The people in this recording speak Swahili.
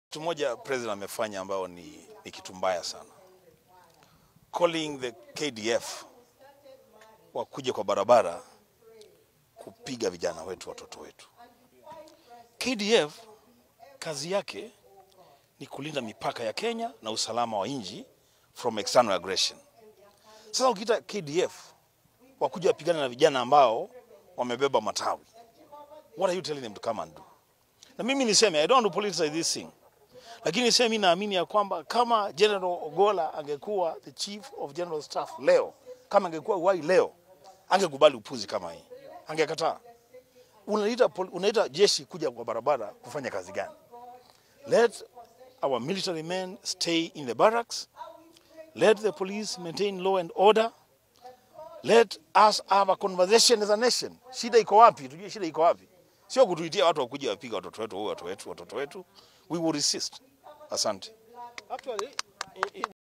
Kitu moja president amefanya ambao ni, ni kitu mbaya sana, calling the KDF wakuja kwa barabara kupiga vijana wetu, watoto wetu. KDF kazi yake ni kulinda mipaka ya Kenya na usalama wa nchi from external aggression. Sasa ukiita KDF wakuja wapigana na vijana ambao wamebeba matawi, what are you telling them to come and do? Na mimi niseme I don't want to politicize this thing lakini sasa mimi naamini ya kwamba kama General Ogola angekuwa the chief of general staff leo, kama angekuwa uhai leo, angekubali upuzi kama hii, angekataa. Unaita, pol- unaita jeshi kuja kwa barabara kufanya kazi gani? Let our military men stay in the barracks. Let the police maintain law and order. Let us have a conversation as a nation. Shida iko wapi? Tujue shida iko wapi, sio kutuitia watu wakuja wapiga watoto wetu, watoto wetu, watoto wetu. We will resist. Asante. Actually, i- i-